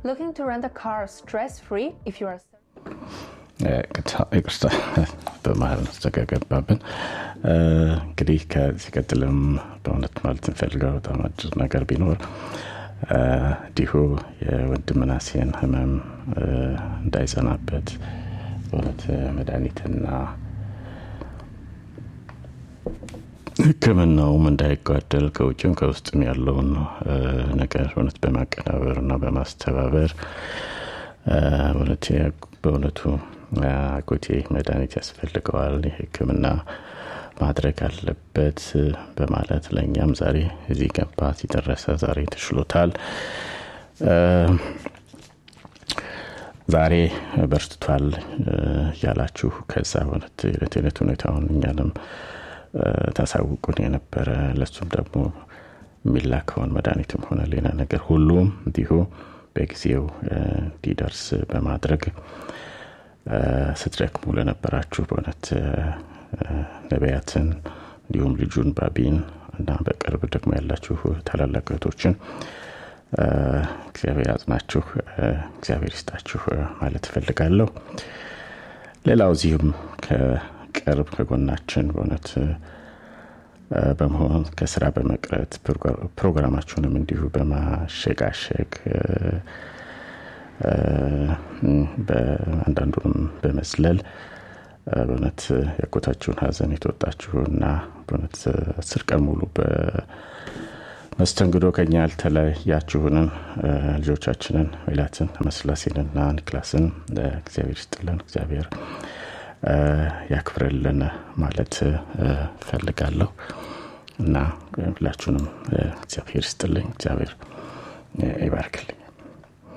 Looking to rent a car stress free if you are. ይቅርታ በመሀል ተገገባብን። እንግዲህ ከዚህ ቀጥልም በእውነት ማለት እንፈልገው በጣም አጭር ነገር ቢኖር እንዲሁ የወንድም ምናሴን ህመም እንዳይጸናበት በእውነት መድኃኒትና ሕክምናውም እንዳይጓደል ከውጭም ከውስጥም ያለውን ነገር እውነት በማቀናበር እና በማስተባበር በእውነቱ አጎቴ መድኃኒት ያስፈልገዋል ሕክምና ማድረግ አለበት በማለት ለእኛም ዛሬ እዚህ ገባ ሲደረሰ ዛሬ ተሽሎታል። ዛሬ በርትቷል እያላችሁ ከዛ እውነት የዕለት ዕለት ሁኔታውን እኛንም ታሳውቁን የነበረ ለሱም ደግሞ የሚላከውን መድኃኒትም ሆነ ሌላ ነገር ሁሉም እንዲሁ በጊዜው እንዲደርስ በማድረግ ስትደክሙ ለነበራችሁ በእውነት ነቢያትን እንዲሁም ልጁን ባቢን እና በቅርብ ደግሞ ያላችሁ ታላላቅ እህቶችን እግዚአብሔር ያጽናችሁ፣ እግዚአብሔር ይስጣችሁ ማለት እፈልጋለሁ። ሌላው እዚሁም ከቅርብ ከጎናችን በእውነት በመሆን ከስራ በመቅረት ፕሮግራማችሁንም እንዲሁ በማሸጋሸግ አንዳንዱንም በመዝለል በእውነት ያጎታችሁን ሀዘን የተወጣችሁ እና በእውነት አስር ቀን ሙሉ በመስተንግዶ ከኛ ያልተለያችሁንን ልጆቻችንን ሜላትን መስላሴንና ኒክላስን እግዚአብሔር ይስጥልን፣ እግዚአብሔር ያክብርልን ማለት ፈልጋለሁ እና ሁላችሁንም እግዚአብሔር ይስጥልኝ፣ እግዚአብሔር ይባርክልኝ።